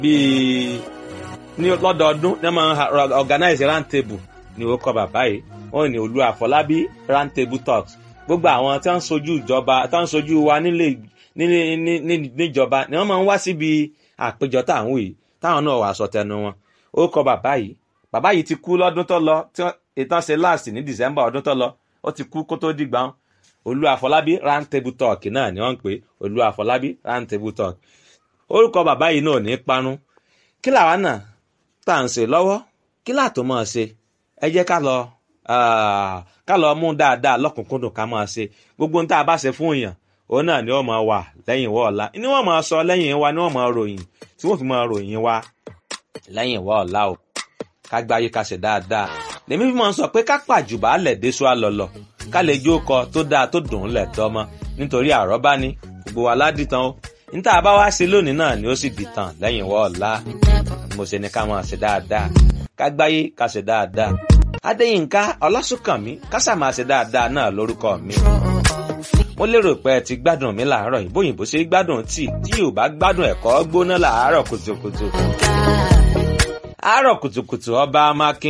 bíi ní lọ́dọọdún ní wọ́n máa ń organize round table ní ó kọ bàbá yìí wọ́n ní olú àfọlábí round table talks gbogbo àwọn tí wọ́n ń sojú ìjọba tí wọ́n ń sojú wa nílé níjọba ni wọ́n máa ń wá síbi àpéjọ táwọn yìí táwọn náà wà sọ tẹnu wọn ó kọ bàbá yìí bàbá yìí ti kú lọ́dún tó lọ tí ìtàn ṣe last ní december ọdún tó lọ ó ti kú kó tó dìgbà wọn olú àfọlábí round table talk náà ni wọ́n ń pè olú àfọlábí round table talk orúkọ bàbá yìí náà ní parun kí làwa náà tá à ń ṣe lọ́wọ́ kí láàtò máa ṣe ẹ jẹ́ ká lọ ká lọ mú dáadáa lọ́kùnkúndùn ká máa ṣe gbogbo ohun tá a bá ṣe fún èèyàn òun náà ni wọ́n máa wà lẹ́yìn ìwọ ọ̀la ni wọ́n máa sọ lẹ́yìn wa ni wọ́n máa ròyìn tí wọ́n fi máa ròyìn wa lẹ́yìn ìwọ ọ̀la o ká gbáyé ká ṣe dáadáa lèmi fi máa ń sọ pé ká pàjùbà lẹ̀ déṣu àlọ́lọ̀ ká lè jó kọ tó dáa tó dùn ún lẹ̀ tọ́mọ nítorí àrọ́bá ni gbogbo wa ládìtàn o níta bá wá sí lónìí náà ni ó sì dìtàn lẹ́yìn ìwọ ọ̀la mo ṣe ni ká máa ṣe dáadáa ká gbáyé ká ṣe dáadáa adéyínká ọlásùnkànmí kásà máa ṣe dáadáa náà lórúkọ mi mo lérò pé ẹ ti gbádùn mi làárọ̀ yìí bóyìnbó ṣe gbádùn tí tí yóò bá gbádùn ẹ̀kọ́ gbóná làárọ̀ kùtùkùtù àárọ̀ kùtùkùtù ọba amákin